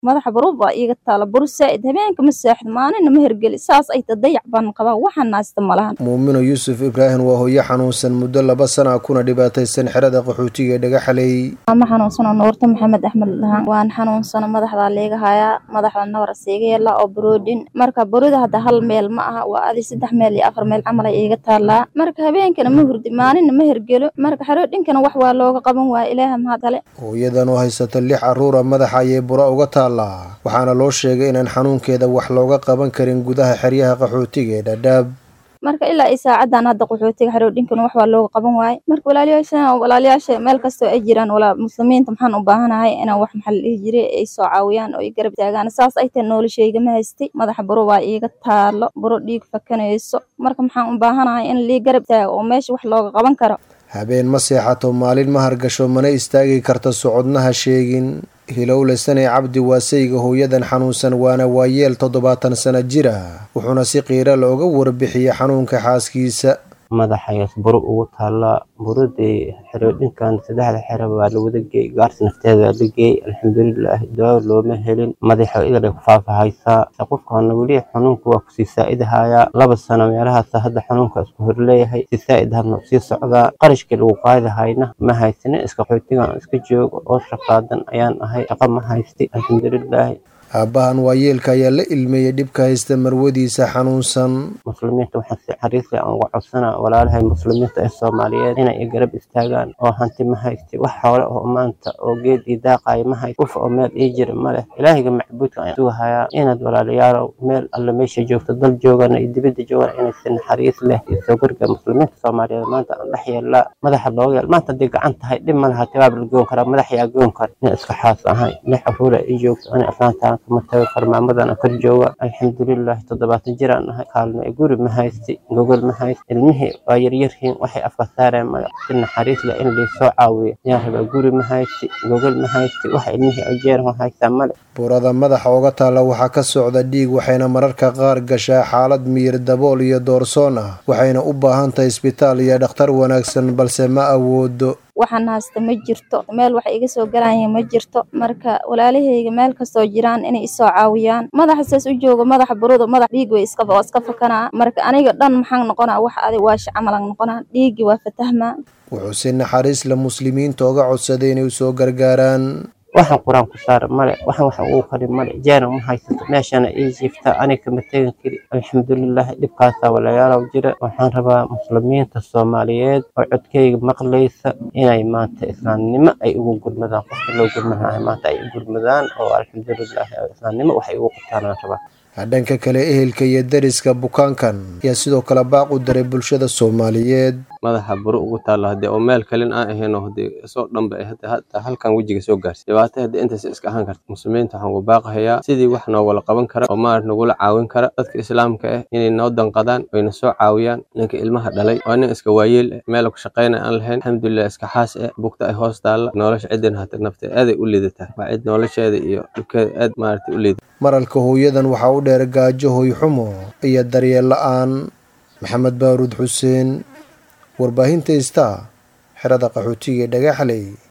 madaxa barub baa iiga taala buru saa'id habeenka ma saaxid maalina ma hergeli saas ay ta dayac baan qabaa waxaan naasta malahan muumino yuusuf ibraahim waa hooyo xanuunsan muddo laba sana kuna dhibaataysan xerada qaxootiga ee dhagaxaley ma xanuunsano nuurta maxamed axmed dhahaan waan xanuunsano madaxdaa leega hayaa madaxda nabar siiga yeelaa oo buroodhin marka burida hadda hal meel ma aha waa adi saddex meel iyo afar meel camal ay iiga taallaa marka habeenkana ma hurdi maalina ma hergelo marka xaroodhinkana wax waa looga qaban waaya ilaaha mahad ale hooyadan oo haysata lix carruura madaxa ayay bura uga taallaa waxaana loo sheegay inaan xanuunkeeda wax looga qaban karin gudaha xeryaha qaxootiga ee dhadhaab marka ilaa ay saacadan hadda qaxootiga xaroodhinkana wax waa looga qaban waaye marka walaalayaasha walaalayaasha meel kastoo ay jiraan walaa muslimiinta maxaan u baahanahay inaan wax maxaa la dhihi jiray ay soo caawiyaan oo ay garab taagaan saas ay tahay noloshayga ma haystay madaxa buro waa iiga taalo buro dhiig fakanayso marka maxaan u baahanahay in lii garab taago oo meesha wax looga qaban karo habeen ma seexato maalin ma hargasho mana istaagi karta socodnaha sheegin hilowle sanay cabdi waasayga hooyadan xanuunsan waana waayeel toddobaatan sana jir ah wuxuuna si qiira looga warbixiyey xanuunka xaaskiisa madaxayaas buro ugu taallaa buradii xeroodhinkan saddexda xero waa la wada geey gaarsi nafteeda waa la geey alxamdulilah daawo looma helin madaxa idal ay ku faafahaysaa se qofkaana weli xanuunka waa kusii saa'idahayaa laba sano meelahaas hadda xanuunka isku horleeyahay si saa'id hadna usii socdaa qarashkii lagu qaadahayna ma haysanin iska qoytigan iska joogo oo shaqaadan ayaan ahay shaqa ma haysti alxamdulilaahi aabbahan waayeelka ayaa la ilmeeyey dhibka haysta marwadiisa xanuunsan muslimiinta waxaan si xariisle aan uga codsanaa walaalahay muslimiinta ee soomaaliyeed inay i garab istaagaan oo hanti ma haysti wax xoole oo maanta oo geed ii daaqayo ma hayst uf oo meel ii jira ma leh ilaahiga macbuudka ayaan sugahayaa inaad walaalayaalow meel alle meesha joogto dal joogana iyo dibadda joogana inay si naxariis leh iyo soo garga muslimiinta soomaaliyeed maanta aan dhex yeellaa madaxa looga yeel maanta haddii gacan tahay dhib ma laha tibaab la goon karaa madax yaa goon kara ina iska xaas ahay lix caruura ii joogto ana aslaantaan kama tago farmaamadan aan kor jooga alxamdulilahi toddobaatan jiraan ahay kaalmo ee guri ma haysti gogol ma haysti ilmihii waa yaryarhiin waxay afka saareen male si naxariis leh in laysoo caawiyo yaan rabaa guri ma haysti gogol ma haysti wax ilmihii ay jeeran haystaa male burada madaxa uga taalla waxaa ka socda dhiig waxayna mararka qaar gashaa xaalad miyir dabool iyo doorsoon ah waxayna u baahan tahay isbitaal iyo dhakhtar wanaagsan balse ma awoodo waxaan haysta ma jirto meel wax iga soo galaya ma jirto marka walaalahayga meel kastoo jiraan inay isoo caawiyaan madaxa saas u joogo madaxa buruda madax dhiig way iska waa iska fakanaa marka aniga dhan maxaan noqonaa wax adig waashi camalan noqonaa dhiiggii waa fatahmaa wuxuu si naxariis la muslimiinta oga codsaday inay usoo gargaaraan waxaan qur-aan ku saara male waxaan wax ugu kari male jeena ma haysato meeshana ii jiifta aniga kama tegan kari alxamdulilah dhibkaasaa walayaalow jira waxaan rabaa muslimiinta soomaaliyeed oo codkayga maqlaysa inay maanta islaamnimo ay ugu gurmadaan qofka loo gurmanayo maanta ay u gurmadaan oo alxamdulilah islaamnimo waxay ugu qabtaanaan rabaa dhanka kale ehelka iyo dariska bukaankan ayaa sidoo kale baaq u daray bulshada soomaaliyeed madaxa buro ugu taalla haddii oo meel kalin aan ahayno haddii isoo dhanba hataa halkan wejiga soo gaarsi dhibaato haddii intaas iska ahaan karta muslimiinta waxaan ugu baaqahayaa sidii wax noogala qaban kara oo maarad nagula caawin kara dadka islaamka ah inay noo danqadaan oyna soo caawiyaan ninka ilmaha dhalay waa nin iska waayeel ah meel ku shaqaynaya aan lahayn alxamdulilah iska xaas ah bugta ay hoos taalla nolosha ciddin hata nafteed aaday u liidataa waa cid nolosheeda iyo dhibkeeda aad maaragtay u liidata maralka hooyadan waxaa u dheer gaajo hoyxumo iyo daryeel la-aan maxamed baaruud xuseen warbaahinta istaa xerada qaxootiga ee dhagaxley